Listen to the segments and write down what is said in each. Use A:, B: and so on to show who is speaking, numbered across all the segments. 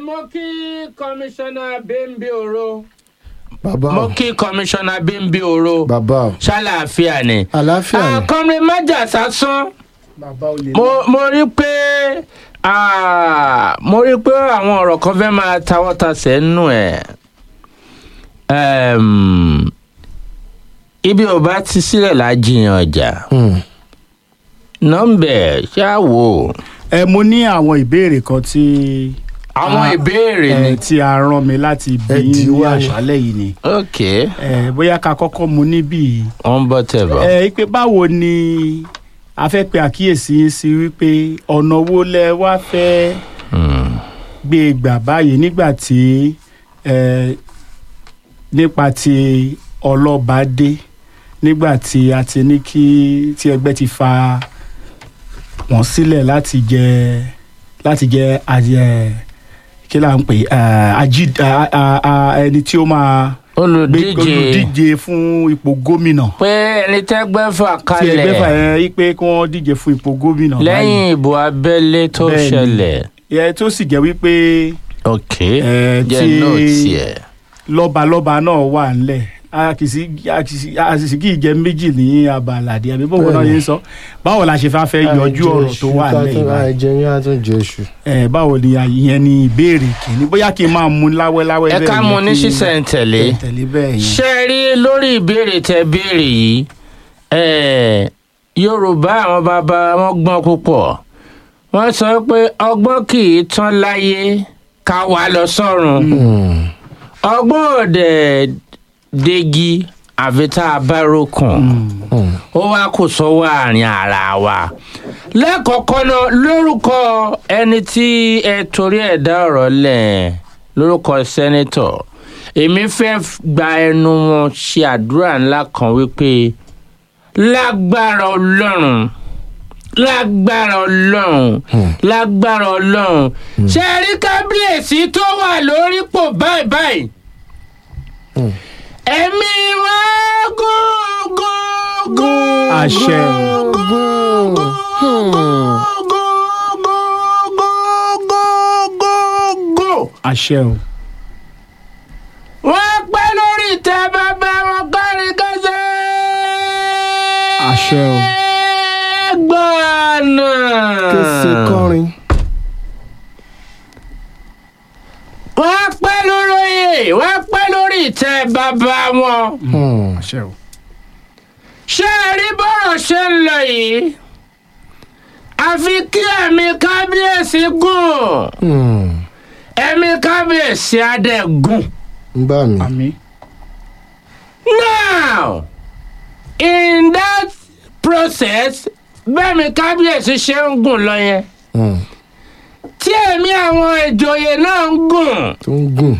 A: mo kí kọmíṣánná bímbí oro
B: bàbá
A: mo
B: o
A: kí kọmíṣánná bímbí oro
B: bàbá o
A: ṣàlàáfíà ni.
B: àlàáfíà ni
A: àkọ́rin májà sásán
B: bàbá o lè
A: mo mo rí pé ah, mo rí pé àwọn ọ̀rọ̀ kan fẹ́ máa tawọ́tasẹ̀ nù ẹ̀ Em, ibi ò bá ti sílẹ̀ lájiyàn ọjà nọ́mbẹ̀ ṣáà wò
C: ẹ mo ní àwọn ìbéèrè kan tí
A: àwọn
C: Ah,
A: ìbéèrè ni
C: ẹ, tí a rán mi láti bí
B: Ẹ
C: yín ní
B: dìíwá ni.
C: àṣálẹ́ yìí ni
A: ok
C: ẹ, bóyá ká kọ́kọ́ mu níbí yìí
A: wọ́n bọ́ tẹ̀ bọ̀.
C: ẹ pé báwo ni a fẹ́ pe àkíyèsí yín sí wípé ọ̀nà wo lẹ wá fẹ́
A: Hmm.
C: gbé e gbà báyìí nígbà tí ẹ, nípa ti ọlọ́ba dé nígbà tí a ti ní kí tí ẹgbẹ́ ti fa wọ́n sílẹ̀ láti jẹ láti jẹ àjẹ kí là ń pè ẹ, ají a- a- a- ẹni tí ó máa gbé
A: olùdíje
C: olùdíje fún ipò gómìnà
A: pé ẹni tẹ́gbẹ́ fà
C: tí ẹgbẹ́ fà
A: kalẹ̀
C: yẹn rí pé kí wọ́n díje fún ipò gómìnà
A: lẹ́yìn ìbò abẹ́lé tó
C: Bẹ́ẹ̀ni.
A: ṣẹlẹ̀
C: báyìí. ẹ tó sì jẹ́ wípé
A: ok
C: ẹ,
A: jẹ́
C: tí
A: nóòtì ẹ̀
C: lọ́balọ́ba náà wà ńlẹ̀ a kì í sí a kì í sí a sì kì í jẹ méjì ní abalàdé àbí bóun náà
B: Bẹ́ẹ̀ni.
C: yẹn sọ báwo la ṣe fẹ́ fẹ́ yọjú ọ̀rọ̀ tó wà lẹ́yìn báyìí
B: àìjẹ yín á tún jẹ iṣu.
C: ẹ báwo ni ìyẹn ni ìbéèrè kìíní bóyá kí n máa mú láwẹ́láwẹ́
A: ẹ
C: bẹ́ẹ̀
A: ká
C: yẹn
A: mú ní
C: kí-
A: sísẹ̀ntẹ̀lé
C: tẹ̀lé bẹ́ẹ̀ yẹn.
A: ṣe rí lórí ìbéèrè tẹ béèrè yìí eh, yorùbá àwọn bàbá wọn gbọ́n púpọ̀ wọ́n sọ pé ọgbọ́n kì í tán láyé ká wá lọ sọ́run ọgbọ́n òde degi àfi tá a bá rókun ó wá kò sọ́wọ́ àárín ara wa lẹ́kọ̀ọ́kọ́ náà lórúkọ ẹni tí ẹ torí ẹ̀ dá ọ̀rọ̀ lẹ̀ lórúkọ sẹ́nẹ́tọ̀ èmi fẹ́ gba ẹnu wọn ṣe àdúrà ńlá kan wípé lágbára ọlọ́run lágbára ọlọ́run lágbára ọlọ́run ṣe rí kábíyèsí tó wà lórípò báyìí báyìí ẹ̀mí wá gún gún gún
C: Àṣẹ.
A: gún gún gún gún gún
C: àṣẹ o
A: wọ́n pẹ́ lórí ìtẹ́ bàbá wọn kọ́rin kẹsẹ̀.
C: Àṣẹ o.
A: gbọ́nà.
B: kése kọrin.
A: wọ́n pẹ́ lóróyè wọ́n pẹ́ lórí ìtẹ́ bàbá wọn.
C: àṣẹ o
A: ṣé ẹ rí bọ́rọ̀ ṣe ń lọ yìí àfi kí ẹ̀mí kábíyèsí gùn ẹ̀mí kábíyèsí adé gùn.
B: ń bá mi.
C: àmì
A: Now, in that process, bẹ́ẹ̀mi kábíyèsí ṣe ń gùn lọ yẹn
B: Hmm.
A: tí ẹ̀mí àwọn ìjòyè náà ń gùn
B: tó ń gùn.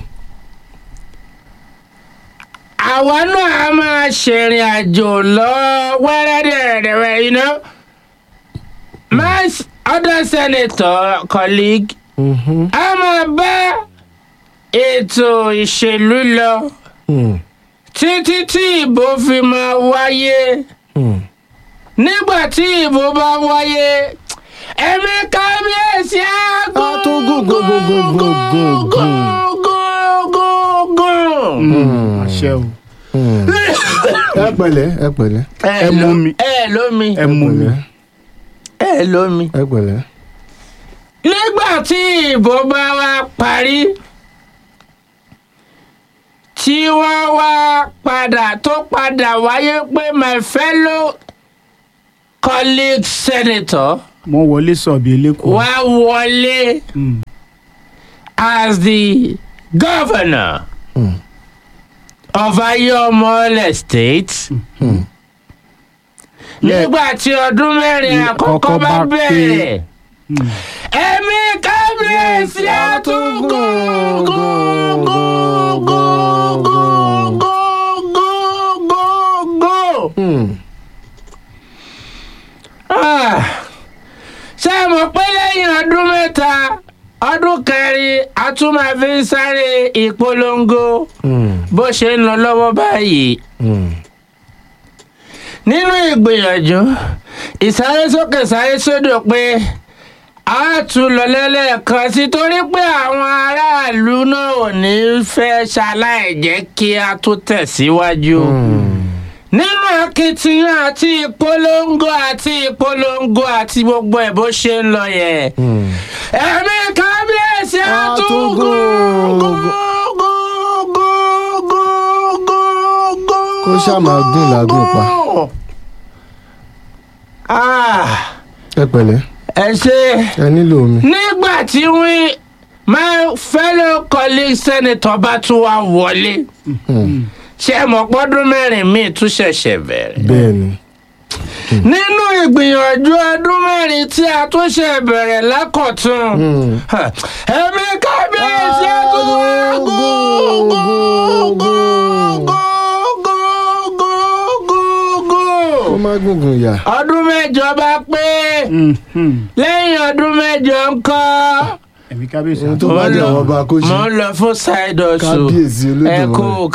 A: àwa náà a máa ṣèrìn àjò lọ wẹ́rẹ́dẹ̀rẹ̀dẹ̀rẹ̀ you know my s- other senator colleague
B: Mhm.
A: a máa bá ètò ìṣèlú lọ
B: Hmm.
A: títí tí ìbò fi máa wáyé.
B: Hmm.
A: nígbà tí ìbò bá wáyé ẹ̀mí kábíyèsí á
B: Á tún gùn, gùn, gùn, gùn, gùn, gùn, gùn.
A: gùn gùn.
B: Hmm.
C: àṣẹ o
B: Hmm. ẹ pẹ̀lẹ́ ẹ pẹ̀lẹ́
C: ẹ mú mi.
A: ẹ lómi
C: ẹ mú mi
B: pẹ̀lẹ́
A: ẹ lómi.
B: ẹ pẹ̀lẹ́.
A: nígbà tí ìbò bá wá parí tí wọ́n wá padà tó padà wáyé pé my fellow colleague senator
C: mo wọlé sọ̀bì eléko
A: wá wọlé.
C: Mm.
A: as the governor
B: Hmm.
A: of Ayomole State.
B: Hmm.
A: nígbà tí ọdún mẹ́rin
C: Ní
A: àkọ́kọ́
C: kọ́kọ́
A: bá
C: bá pé.
A: bẹ̀rẹ̀
C: Mm.
A: ẹ̀mí kábíyèsí àtúngún gún gún gún gún gún gún gún gún.
B: Hmm.
A: Ah, ṣé ẹ mọ̀ pé lẹ́yìn ọdún mẹ́ta ọdún kẹrin a tún máa fi ń sáré ìpolongo
B: Hmm.
A: bó ṣe ń lọ lọ́wọ́ báyìí
B: Hmm.
A: nínú ìgbìyànjú ìsárésókè sárésódò pé a tún lọ lẹ́lẹ́kan sí torí pé àwọn aráàlú náà ò ní fẹ́ ṣaláì jẹ́ kí a tún tẹ̀síwájú. nínú akitiyan àti ìpolongo àti ìpolongo àti gbogbo ẹ̀ bó ṣe ń lọ yẹn. ẹ̀mí kábíyèsí àtúngún
B: Kó ṣáà máa gùn lágùn pa.
A: Ah,
B: ẹ pẹ̀lẹ́
A: ẹ ṣe
B: ẹ nílò omi.
A: nígbà tí wí my fellow colleague senator bá tún wá wọlé ṣe mọ̀ pọ́dún mẹ́rin míì tún ṣẹ̀ṣẹ̀ bẹ̀rẹ̀.
B: bẹ́ẹ̀ ni
A: nínú ìgbìyànjú ọdún mẹ́rin tí a tún ṣe bẹ̀rẹ̀ lákọ̀tún ẹ̀mí kábíyèsí tún wá
B: kó má gùngùn yà.
A: ọdún mẹ́jọ bá pé lẹ́yìn ọdún mẹ́jọ ńkọ́
C: ẹ̀mí kábíyèsí
B: ohun tó
A: Mo
B: bá
A: ń
B: jẹ́
A: lọ-
B: àwọn ọba kó ṣe.
A: mo ń lọ fún side hustle
B: Kábíyèsí
A: ẹ
B: Olódùmarè.
A: kú